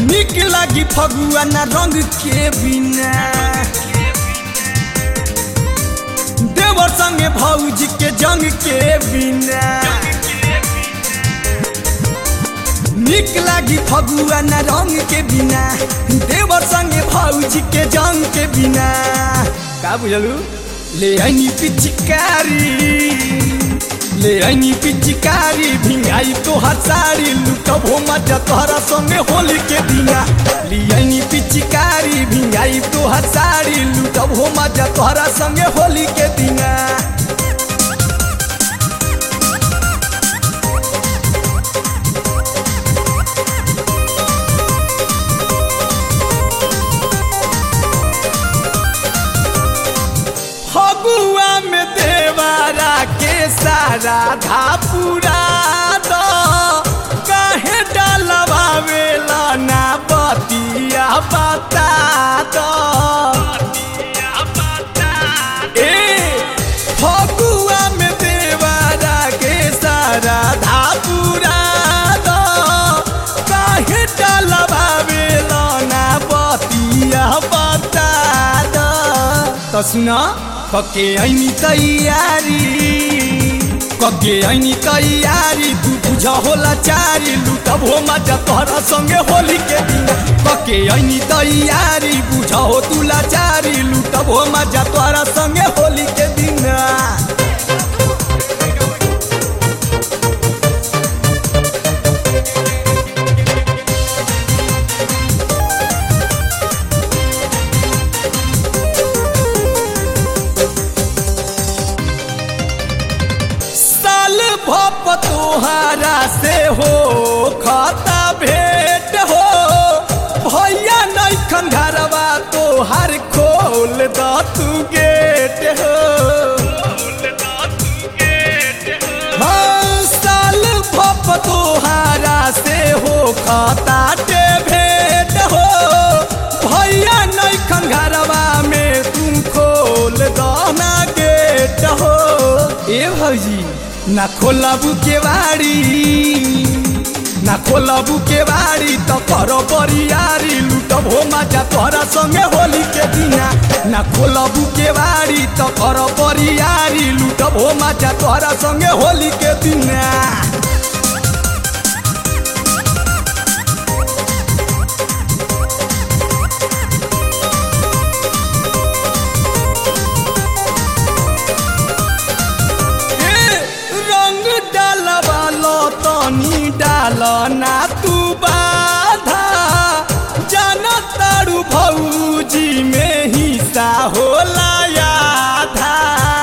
निक लागी फगुआ ना रंग के बिना देवर संगे भौजी के जंग के बिना निक लागी फगुआ ना रंग के बिना देवर संगे भौजी के जंग के बिना का बुझलू ले आनी पिचकारी ले आनी पिचकारी भिंगाई तो हसारी लुटब हो मजा तोहरा संगे होली के दिना ले आनी पिचकारी भिंगाई तो हसारी लुटब हो मजा तोहरा संगे होली के दिना फगुआ में देवारा के सारा धापुरा दो काहे डलवावेला ना बतिया बता दो ए फगुआ में देवारा के सारा धापुरा दो काहे डलवावेला ना बतिया बता दो तो सुना कके ऐनी तैयारी कके ऐनी तैयारी तू बुझ होला चारी लुटब हो मजा तोहरा संगे होली के दिन कके ऐनी तैयारी बुझ हो तू लाचारी लुटब हो मजा तोहरा संगे होली के दिन साल भप तोहारा से हो खाता भेंट हो भैया नैखन घरवा तोहार खोल द तू गेट हो हाँ, साल भप तोहारा से हो खाता टे भेंट हो भैया नैखन घरवा में तू खोल दना गेट हो ए भौजी ना खोलबू के बाड़ी ना खोलबू के बाड़ी तो करो बरियारी लुटब हो मजा तोहरा संगे होली के दिना ना खोलबू के बाड़ी तो करो बरियारी लुटब हो मजा तोहरा संगे होली के दिना ए, रंग डालवा लो तनी डाल ना तू बाधा जाना तारू भौजी में हिस्सा होला आधा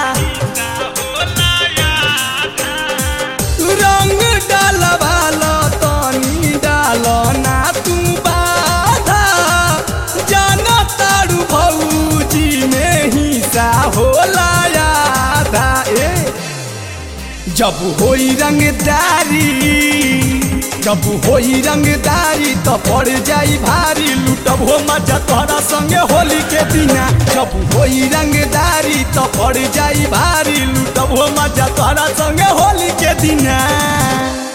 रंग डालवा लो तनी डाल ना तू बाधा जाना तारू भौजी में हिस्सा होला आधा ए जब होई रंगदारी जब होई रंगदारी तो पड़ जाई भारी लुटब हो मजा तोहरा संगे होली के दिना जब होई रंगदारी तो पड़ जाई भारी लुटब हो मजा तोहरा संगे होली के दिना